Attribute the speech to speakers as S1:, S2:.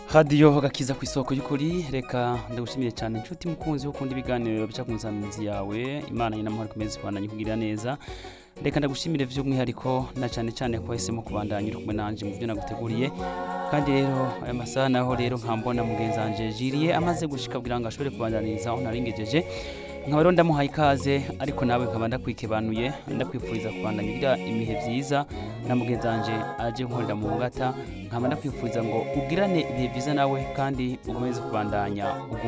S1: radiyo gakiza ku isoko y'ukuri reka ndagushimiye cyane inshuti mukunzi wo ukunda ibiganiro bica ku nsamizi yawe imana y'inamahoro ikomeze kubandanya ikugirira neza reka ndagushimire by'umwihariko na cyane cyane ko wahisemo kubandanya uri kumwe nanjye mu byo naguteguriye kandi rero aya masaha naho rero nkambona mugenzi wanjye jiriye amaze gushika kugira ngo ashobore kubandaniriza aho naringejeje nkaba rero ndamuhaye ikaze ariko nawe nkaba ndakwikebanuye ndakwifuriza kubandanya ugira ibihe byiza na mugenzi wanjye aje nkorera mu ngata nkaba ndakwifuriza ngo ugirane ibihe byiza nawe kandi ukomeze kubandanya